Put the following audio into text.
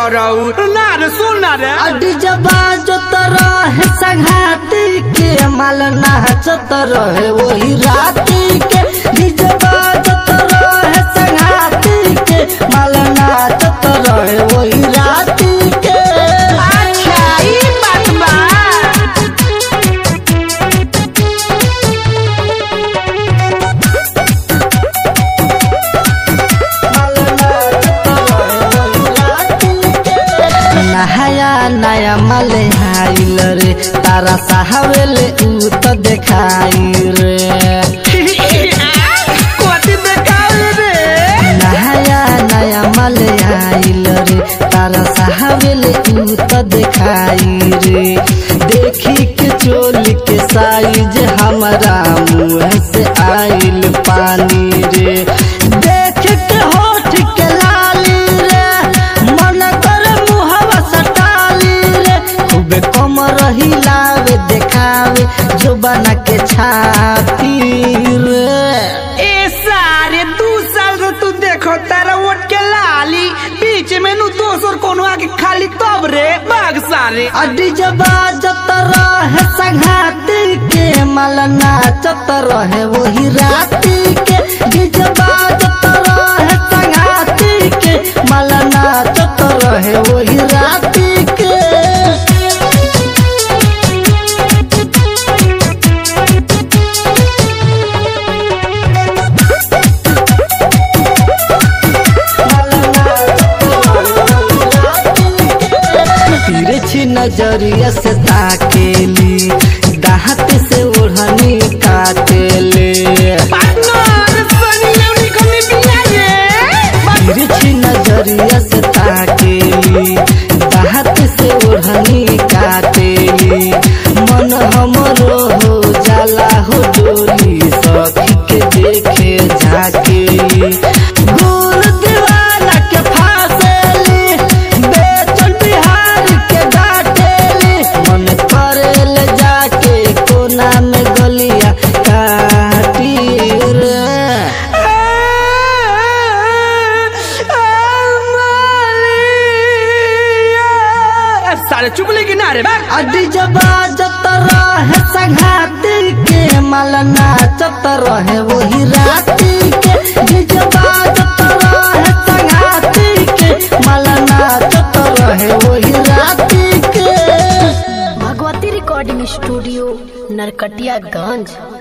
रहू ना रे सुन ना रे अडी जबा जोत रहे संघाती के माल नाचत रहे वही राती के डिजबा जोत रहे संघाती के माल नाचत रहे वही राती के अच्छा ई बात बा नहाया नया मले हाइल रे तारा साहबेले ऊ तो देखाई रे कोती देखाल रे नहाया नया मले आइल रे तारा साहबेले ऊ तो देखाई रे देखी के चोल के साइज हमारा मुंह से आइल पानी रे देख के होठ के लाली रे मन कर मुहवा सटाली रे खूबे कम रही लावे देखावे जो बना के छाती रे ए सारे दू साल से तू देखो तारा वोट के लाली बीच में नु दोसर कोनो आके खाली तब रे बाग सारे अडी जबा जत रहे संघाती के मल नाचत रहे वही राती के डिजबा जत रहे संघाती के मल नाचत रहे वही राती के तिरछी नजरिया से ताकेली दाहत से ओढ़नी काटेले पार्टनर सनी लेवनी कमी बिया रे तिरछी नजरिया से ताकेली दाहत से ओढ़नी काटेली मन हमरो हो जाला हो डोली सखी के देखे झाकेली गुल दीवाना के फासेली बेचन बिहार के डाटेली मन करेल जाके कोना में गलिया काटी रे सारे चुप लेकिन ना रे बाग अडी जबा जत रहे संघाती के मल नाचत रहे वही राती के डिजबा जत रहे संघाती के मल नाचत रहे वही राती के भगवती रिकॉर्डिंग स्टूडियो नरकटियागंज